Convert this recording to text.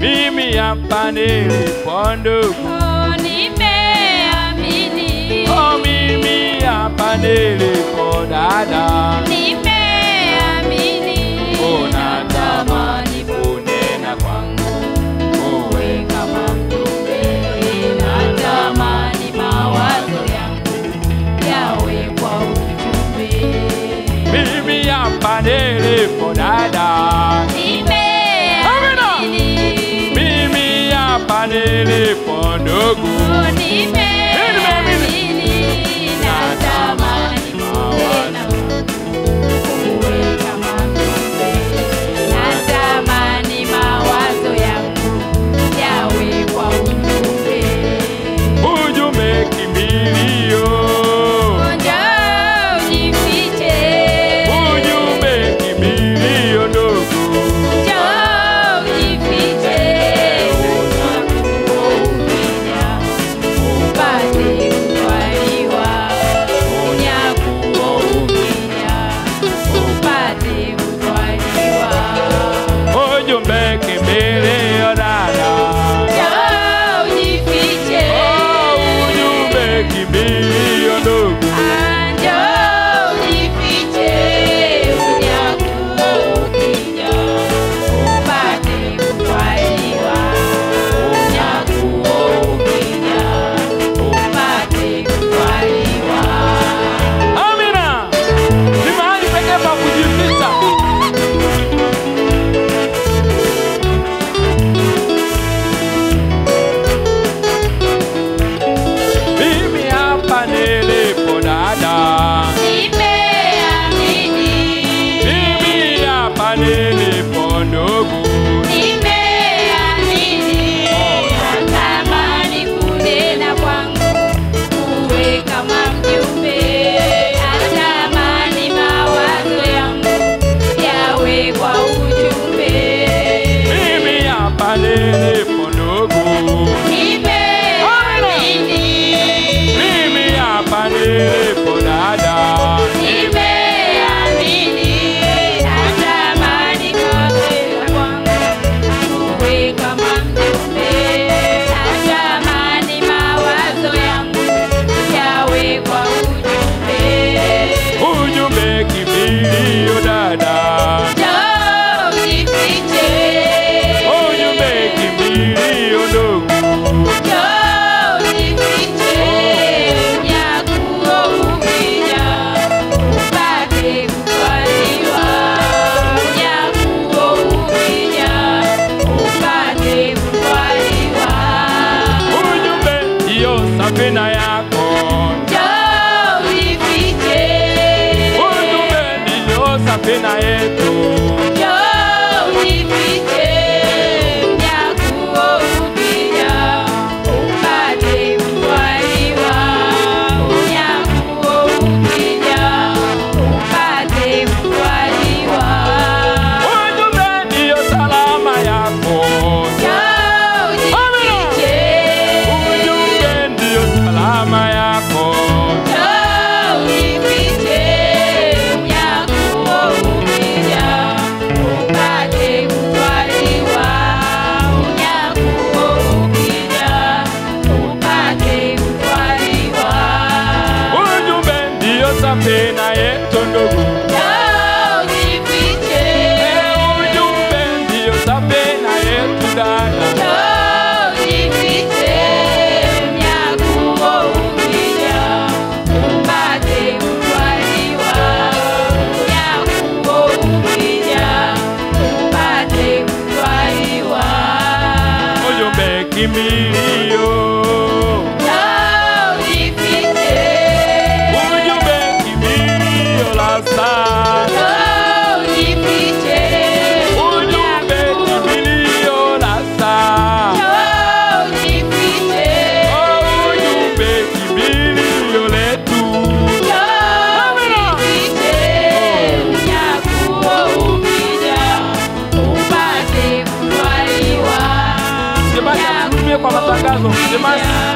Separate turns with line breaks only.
mimi hapa nilipo ndugu,
Oh, nimeamini.
oh, mimi hapa nilipo dada,
Nimeamini.
unatamani kunena kwangu, uwe kama mjumbe,
Natamani mawazo yangu yawe kwa ujumbe.
mimi hapa nilipo dada,
Nimeamini.
mimi hapa nilipo ndugu,
Oh, nimeamini. Natamani kunena uwe kama mjumbe. Natamani mawazo yangu yawe kwa ujumbe.
ujumbe kimbilio,
Njoo ujifiche.
ujumbe kimbilio ndugu.
Njoo ujifiche. Unakuja upate kutwaliwa. Unyakuo ukija upate kutwaliwa.
ujumbe kimbilio dada,
Njoo ujifiche.
oh, ujumbe kimbilio ndugu.
Njoo ujifiche. Unyakuo ukija upate kutwaliwa. Unyakuo ukija upate kutwaliwa.
Amina, ni mahali pekee pa kujificha. Mimi hapa nilipo dada,
Nimeamini.
mimi hapa nilipo ndugu.
Nimeamini. Natamani kunena kwangu uwe kama mjumbe. Natamani mawazo yangu yawe kwa ujumbe.
Mimi hapa nilipo ndugu,
Nimeamini.
mimi hapa nilipo dada,
Nimeamini. Natamani kunena kwangu uwe kama mjumbe. Natamani mawazo yangu yawe kwa ujumbe.
ujumbe kimbilio dada,
Njoo ujifiche.
ujumbe kimbilio ndugu.
Njoo ujifiche. Unyakuo ukija upate kutwaliwa. Unyakuo ukija upate kutwaliwa.
ujumbe hiyo safina yako,
Njoo ujifiche.
ujumbe ndiyo safina yetu,
Njoo ujifiche. Unyakuo ukija upate kutwaliwa. Unyakuo ukija upate kutwaliwa.
ujumbe ndiyo salama yako,
Njoo ujifiche.
ujumbe ndiyo salama yako,
Njoo ujifiche. Unyakuo ukija upate kutwaliwa. Unyakuo ukija upate kutwaliwa.
ujumbe ndiyo safina yetu ndugu,
Njoo ujifiche.
ujumbe ndiyo safina yetu dada,
Njoo ujifiche. Unyakuo ukija upate kutwaliwa. Unyakuo ukija upate kutwaliwa.
ujumbe kimbilio,
Njoo ujifiche.
ujumbe kimbilio la saa,
Njoo ujifiche.
ujumbe kimbilio la saa.
Njoo ujifiche.
ujumbe kimbilio letu,
Njoo ujifiche. Unyakuo ukija upate kutwaliwa.
Jamani, tutumie kwa matangazo. Jamani,